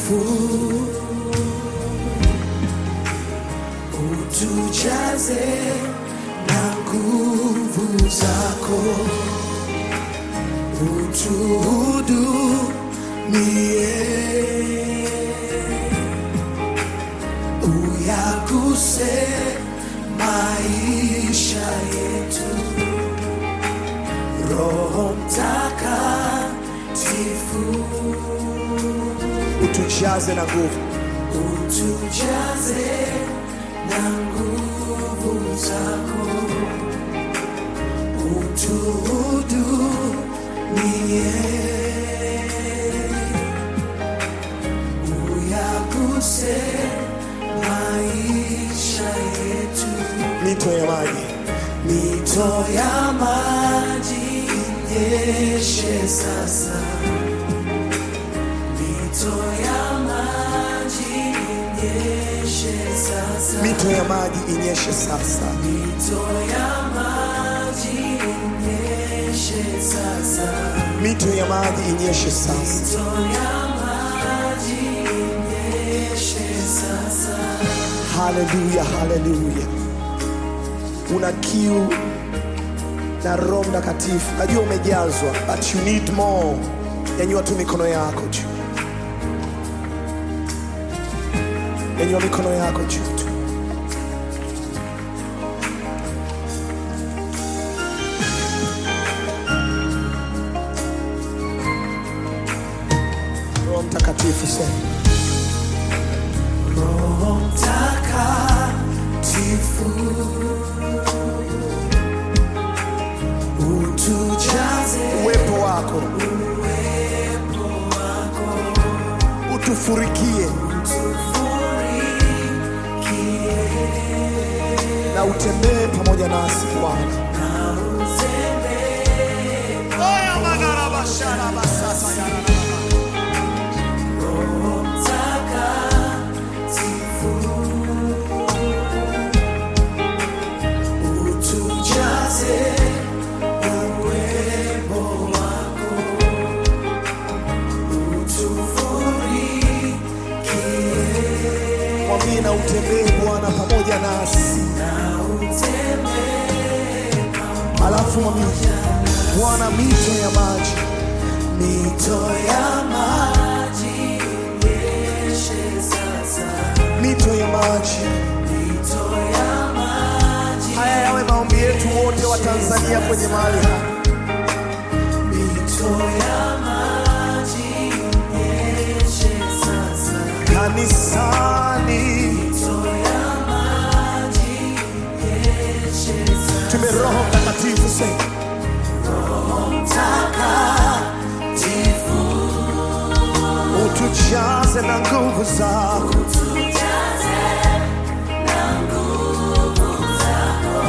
takatifu, utujaze na nguvu zako, utuhudumie, uyaguse maisha yetu. Roho Mtakatifu, utujaze na nguvu utujaze na nguvu zako, utuhudumie, uyaguse maisha yetu. mito ya maji Mito ya maji inyeshe sasa, mito ya maji inyeshe sasa, mito ya maji inyeshe sasa mito ya maji inyeshe sasa, mito ya maji inyeshe sasa mito ya maji inyeshe sasa. haleluya haleluya una kiu na roho mtakatifu najua umejazwa but you need more nyanyua tu mikono yako juu nyanyua mikono yako juu tu roho mtakatifu sema Roho Mtakatifu, utujaze uwepo wako utufurikie na utembee pamoja nasi Bwana. Oya manara bashara basasa ya raraba. Mtakatifu, utujaze uwepo wako, utufurikie Mwambie na utembee Bwana pamoja nasi, na utembee alafu mwambie Bwana, mito ya maji mito ya maji inyeshe sasa, mito ya maji. mito ya maji, Haya yawe maombi yetu wote wa Tanzania kwenye mahali hapa. mito ya maji inyeshe sasa, kanisani, mito ya maji inyeshe sasa. tume Roho Mtakatifu sema Mtakatifu, utujaze na nguvu zako, tujaze na nguvu zako,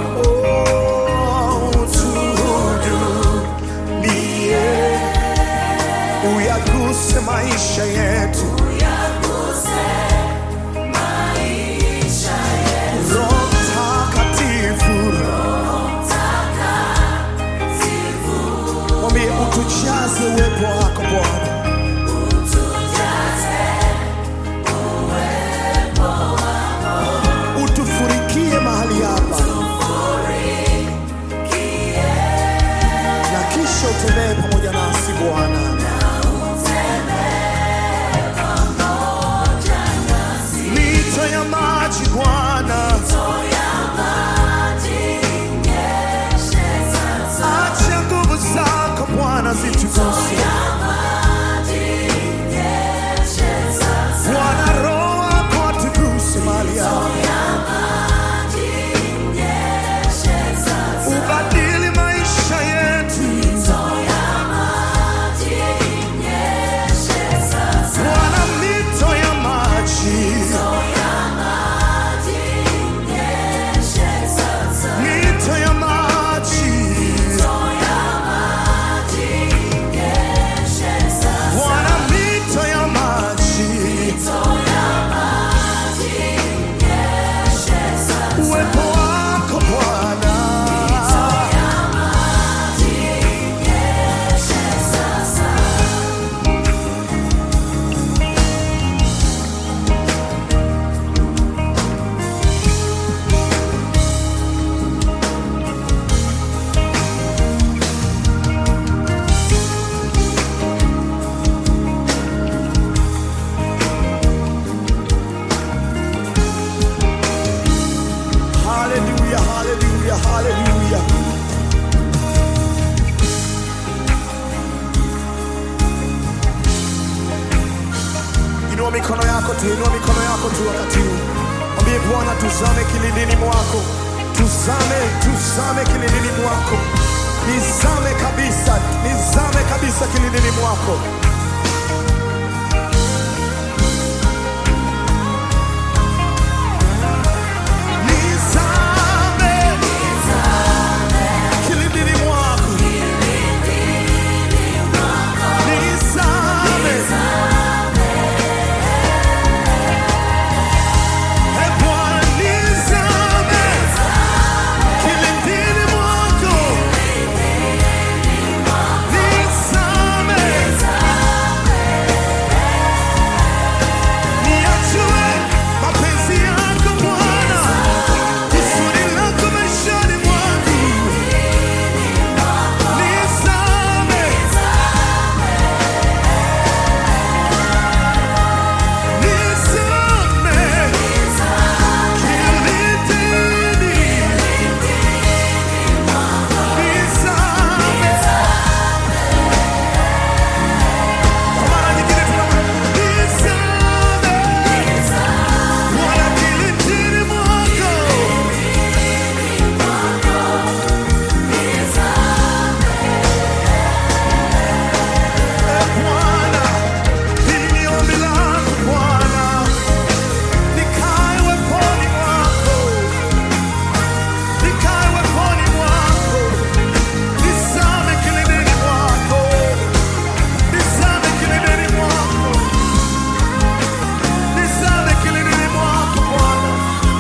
Oh, utuhudumie, uyaguse maisha yetu. uyaguse maisha yetu. Roho Mtakatifu, mwambie utujaze uwepo wako Bwana, utufurikie mahali hapa na kisha utembee pamoja nasi Bwana. Mito ya maji Bwana, acha nguvu zako Bwana zitukuse. Bwana Roho wako atukuse mahali hapa, ubadili maisha yetu Bwana, mito ya maji tu, inua mikono yako tu wakati huu, mwambie Bwana, tuzame kilindini mwako, tuzame, tuzame kilindini mwako, nizame kabisa, nizame kabisa kilindini mwako. Nizame kilindini mwako, nizame E Bwana, nizame kilindini mwako, nizame niachue mapenzi yako Bwana, kusudi lako maishani mwangu, nizame nizame kilindini, nizame kwa mara nyingine tuna nizame Bwana kilindini mwako E Bwana, hili ni ombi langu Bwana, nikae weponi mwako, nikae weponi mwako, nizame kilindini mwako, nizame kilindini mwako, nizame kilindini mwako Bwana.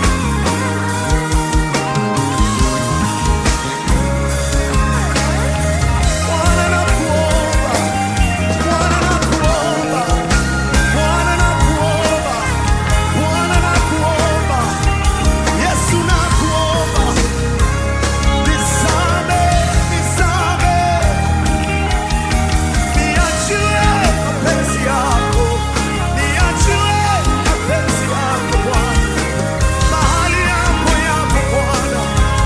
Bwana nakuomba, Bwana nakuomba, Bwana nakuomba, Bwana nakuomba, Yesu nakuomba, nizame, nizame, niachie mapenzi yako, niachie mapenzi yako Bwana, mahali yako yapo Bwana,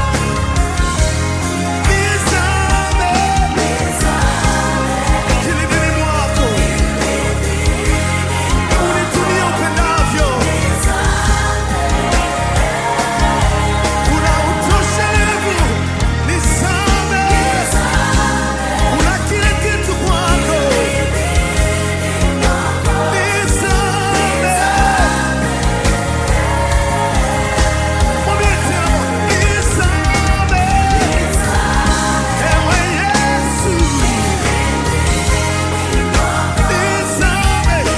nizame kilindini mwako, unitumie upendavyo. Una utoshelevu, nizame. Una kila kitu kwako, nizame. Mwambie tena, nizame. Ewe Yesu, nizame.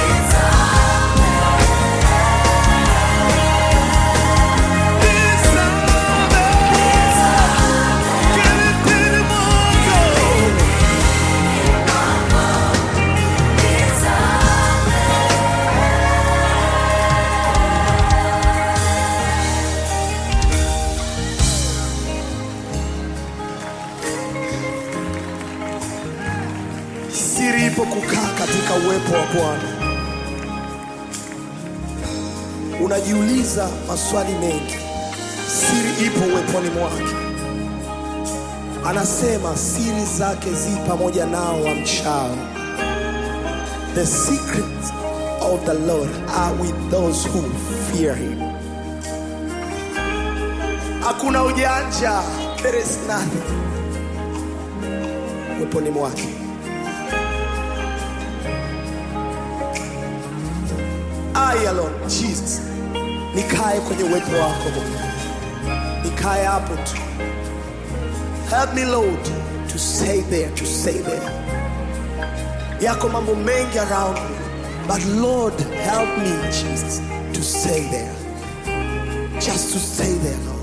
Siri ipo kukaa katika uwepo wa Bwana. Unajiuliza maswali mengi, siri ipo uweponi mwake. Anasema siri zake zi pamoja nao wamchao. The secrets of the Lord are with those who fear him. Hakuna ujanja, there is nothing uweponi mwake. I alone, Jesus, nikae kwenye uwepo wako Bwana, nikae hapo tu. Help me Lord to stay there, to stay there. Yako mambo mengi around me, but Lord help me Jesus to stay there, just to stay there Lord.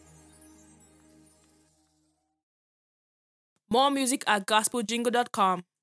More music at gospeljingle.com.